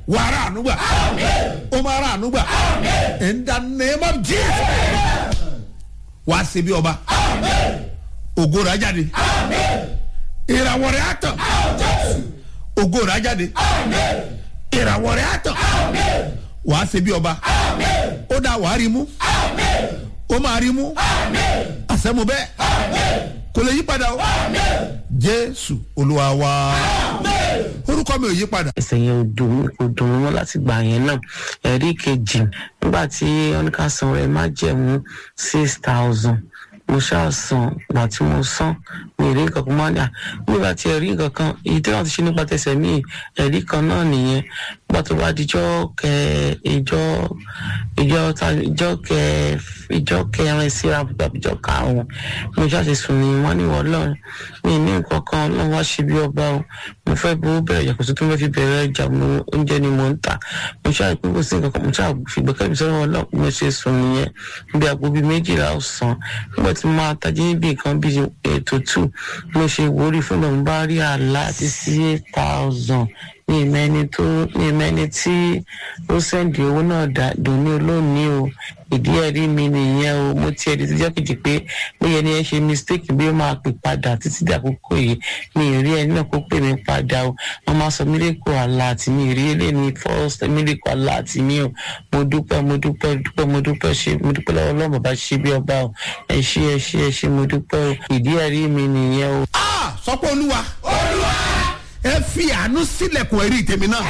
wàrà ànúgbà ó máa rà ànúgbà in the name of jesus wà á ṣe bí ọba ògo rẹ̀ á jáde ìràwọ̀ rẹ̀ á tàn ògo rẹ̀ á jáde ìràwọ̀ rẹ̀ á tàn wà á ṣe bí ọba ó dá wàá rí mú ó máa rí mú àṣẹmu bẹ́ẹ̀ kò lè yí padà o jésù olúwa wa orúkọ mi ò yí padà. ẹsẹ̀ yẹn ò dùn mí kò dùn mí mọ́ láti gbà yẹn náà ẹ̀rí kejì nígbà tí ọ́nìkà san rẹ̀ má jẹ̀mú six thousand mo ṣáà san ìgbà tí mo san mi ì rí nǹkan kan máa ń dà nígbà tí ẹ̀rí nǹkan kan èyí tí wọ́n ti ṣe nípa tẹsẹ̀ mí ẹ̀rí kan náà nìyẹn nígbà tó bá dijọ́ kẹ ìjọ ìjọ ta ìjọ kẹ ìjọ kẹrin síra tàbí ìjọ karùn-ún mo ṣáà ti sùn ní wọ́n ní wọ́n lọ́run mi ní nǹkan kan ọlọ́run wá ṣe bí ọba o mo fẹ́ bó bẹ̀rẹ̀ ìjà kò sí tó fẹ́ fi bẹ̀rẹ̀ ìjà mo oúnjẹ ni mo ń tà mo ṣáà pé kò sí nǹkan kan mo ṣáà fìgbẹ́kẹ̀ mi sọ́wọ́ ọlọ́run mo ṣe sùn nìyẹn bí aago bíi méjìlá ọ̀sán nígbà tí mo máa tají níbi nǹkan bíi ètò two mo ṣe ìwúrí fún mi mo bá rí àlá àti sí eight thousand ní ìmẹ́ni tó ní ìmẹ́ni tí ó sẹ́ǹdì owó náà dà dòní olóòní o ìdí ẹ̀rí mi nìyẹn o mo ti ẹ̀rí tó jẹ́ kejì pé bóyá ẹni ẹ ṣe mistake bí ó máa pè padà títí di àkókò yìí mi ì rí ẹni náà kó pè mí padà o wọ́n máa sọ miracle alert mi ì rí eléyìí first miracle alert mi o mo dúpẹ́ mo dúpẹ́ dúpẹ́ mo dúpẹ́ ṣe mo dúpẹ́ lọ́wọ́ ọlọ́run bàbá ṣe bí ọba o ẹ ṣé ẹ ṣé ẹ ṣé mo dúpẹ́ o ìdí ẹ̀rí mi nìyẹn o. Ah, sọ pé olúwa ẹ fi àánú sílẹ̀kùn ẹ̀rí tèmi náà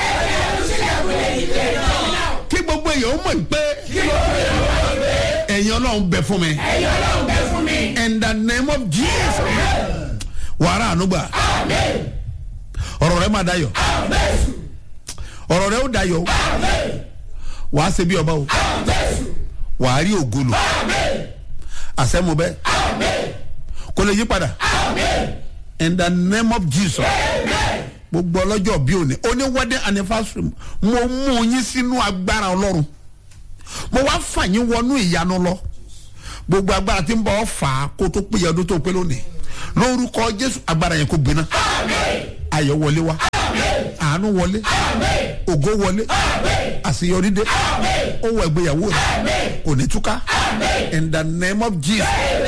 kí gbogbo èèyàn ó mọ̀ pé ẹ̀yin ọlọ́run bẹ fún mi in the name of jesus wàrà ànúgbà ọ̀rọ̀ rẹ máa dayọ̀ ọ̀rọ̀ rẹ ó dayọ̀ wàá ṣe bí ọba o wàá rí ògolo àṣẹmu bẹ́ẹ̀ kò lè yí padà in the name of jesus gbogbo ọlọ́jọ́ bí òní oní wedding anniversary mo mú yín sínú agbára ọlọ́run mo wá fà yín wọnú ìyanu lọ gbogbo agbára tí ń bọ̀ ọ́ fà á kó tó péye ọdún tó pé lónìí lórúkọ jésù agbára yẹn kó gbiná ayọ̀ wọlé wá àánú wọlé ògo wọlé àṣeyọrí dé ó wọ ìgbéyàwó rẹ kò ní túká in the name of jesus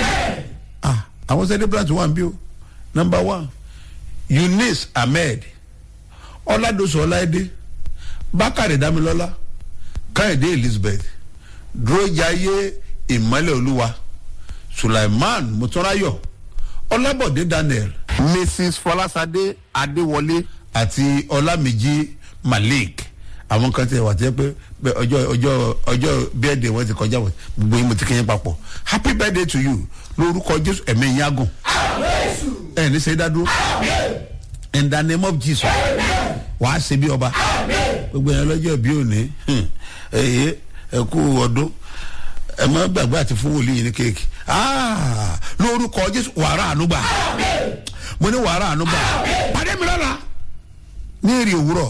ah àwọn celebrant wà ń bí o number one eunice ahmed ọládọsọ ọláìdé bákàrẹ dámilọlá káyọ̀dé elizabeth dúrójàyé ìmọ́lẹ̀ olúwa sulaiman mutọ́ráyọ̀ ọlábọ̀dé daniel mrs fọlásadé adéwọlé àti ọlámìjí malik àwọn kan tẹ wà tẹ pé pé ọjọ́ ọjọ́ ọjọ́ bẹ́ẹ̀dẹ̀ wọn ti kọjá wọn gbogbo yín mo ti kéyìn papọ̀ happy birthday to you lórúkọ jésù ẹ̀mí yín agùn ẹ̀ ní sẹ́yìn dádúró in the name of jesus wàá ṣe bí ọba gbogbo yẹn lọ́jọ́ bí òní ẹ̀yẹ ẹ̀kú ọdún ẹ má gbàgbé àti fún wòlíì yìí ní kéèkì Ah, lórúkọ jésù wàrà ànúgbà mo ní wàrà ànúgbà pàdé mi lọ́la ní èrè òwúrọ̀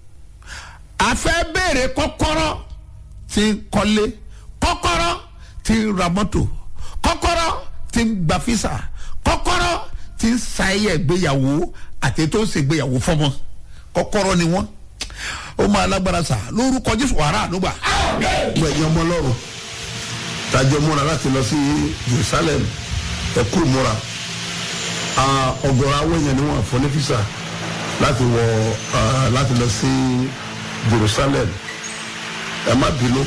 a fẹ́ béèrè kọ́kọ́rọ́ tí ń kọ́lé kọ́kọ́rọ́ tí ń ra mọ́tò kọ́kọ́rọ́ tí ń gba físà kọ́kọ́rọ́ tí ń ṣayẹyẹ ìgbéyàwó àti tó ń ṣègbéyàwó fọmọ kọ́kọ́rọ́ ni wọ́n ó máa lágbára sà lórúkọ jésù wàrà ànúgbà gbẹ̀yìn ọmọ ọlọ́run tajọ múra láti lọ sí jerusalem ẹkú múra ọgọrọ àwọn èèyàn ni wọn fọ ní fisa láti wọ ah, láti lọ sí jerusalem ẹ má bínú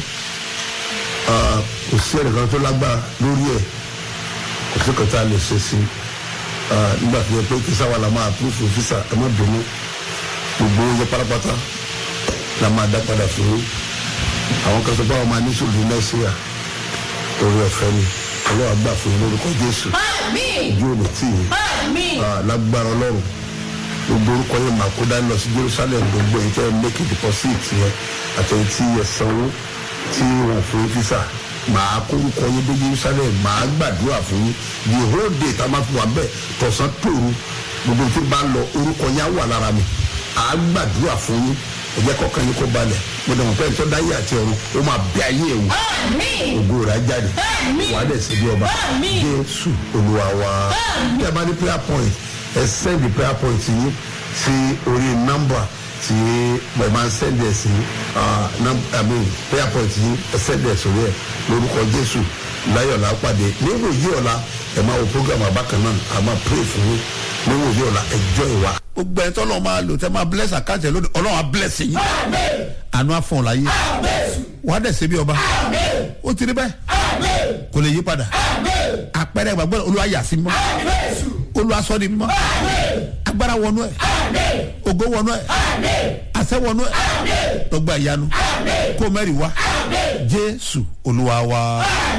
ah, kò sí ẹnìkan tó lágbára lórí ẹ kò sí kan tá a lè ṣe sí ah, nígbà tó yẹ pé kí sáwà la máa púrúfù fisa ẹ má bínú gbogbo oúnjẹ pátápátá la máa dá padà fún yín àwọn kan tó bá wọn máa ní sùúrù nàìjíríà orí ọ̀fẹ́ ni ọlọ́wà gbà fún yín lórúkọ jésù ojú ò ní tì yín Ah, lágbára ọlọ́run gbogbo orúkọ yẹn máa kó dání lọ sí jerusalem gbogbo èyí tẹ́ ẹ make deposit yẹn àtẹ̀yìn tí ẹ sanwó tí wọn fún yín físà màá kó orúkọ yẹn dé jerusalem màá gbàdúrà fún yín the whole day tá a máa fi wà bẹ́ẹ̀ tọ̀sán tòru gbogbo tí bá ń lọ orúkọ yẹn á wà lára mi àá gbàdúrà fún yín ẹ̀jẹ̀ kọ̀ọ̀kan yín kó balẹ̀ mo dẹ̀ mọ̀ pé ẹ̀tọ́ dáyé àti ọ̀run ó máa bẹ ayé ẹ̀wù ògo rẹ̀ á jáde wàá dẹ̀ sí bí ọba jésù olúwa wa bí a bá ní prayer point ẹ send the prayer point yín sí orí nọ́mbà tí mo máa ń sẹ́ndì ẹ̀ sí prayer point yìí ẹ sẹ́ndì ẹ̀ sórí ẹ̀ lórúkọ jésù láyọ̀lá pàdé níwò yí ọ̀la ẹ̀ máa wo program àbákan náà a máa pray fún yín níwò yí ọ̀la ẹjọ́ ìwà. gbogbo ẹ̀ tọ́lọ́ máa lò tẹ́ máa bless àkáǹtì ẹ̀ lónìí ọlọ́run á bless yín àánú àfọ̀n ọ̀la yé wàá dẹ̀ ṣe bí ọba ó ti rí bẹ́ẹ̀ kò lè yí padà àpẹẹrẹ ìgbàgbọ́ olúwa yà sí mọ́ olúwa sọ ni mọ́ agbára wọnú ẹ̀ ògo wọnú ẹ̀ àṣẹ wọnú ẹ̀ lọ́gbà ìyanu kó mẹ́rin wá jésù olúwa wa.